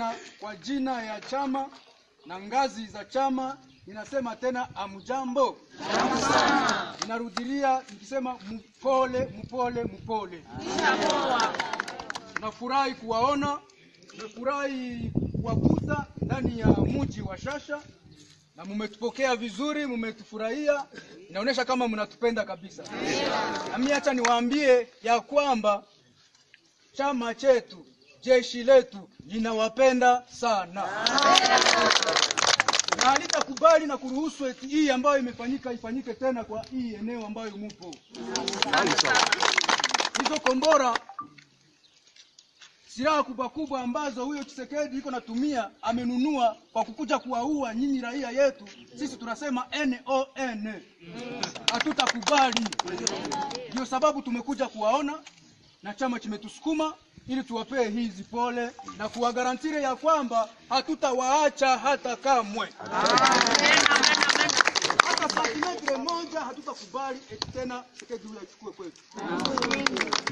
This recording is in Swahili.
Kwa jina ya chama na ngazi za chama ninasema tena amjambo. Ninarudilia nikisema mpole mpole mpole. Nafurahi kuwaona, nafurahi kuwakuta ndani ya mji wa Shasha na mumetupokea vizuri, mumetufurahia, inaonyesha kama mnatupenda kabisa. Na mimi acha niwaambie ya kwamba chama chetu, jeshi letu linawapenda sana na halitakubali na kuruhusu eti hii ambayo imefanyika ifanyike tena kwa hii eneo ambayo mupo. Hizo kombora silaha kubwa kubwa ambazo huyo Tshisekedi iko natumia amenunua kwa kukuja kuwaua nyinyi raia yetu, sisi tunasema NON, hatutakubali. Ndio sababu tumekuja kuwaona na chama kimetusukuma ili tuwapee hizi pole na kuwagarantire ya kwamba hatutawaacha hata kamwe, hata santimetre moja hatutakubali eti tena Tshisekedi huyo achukue kwetu.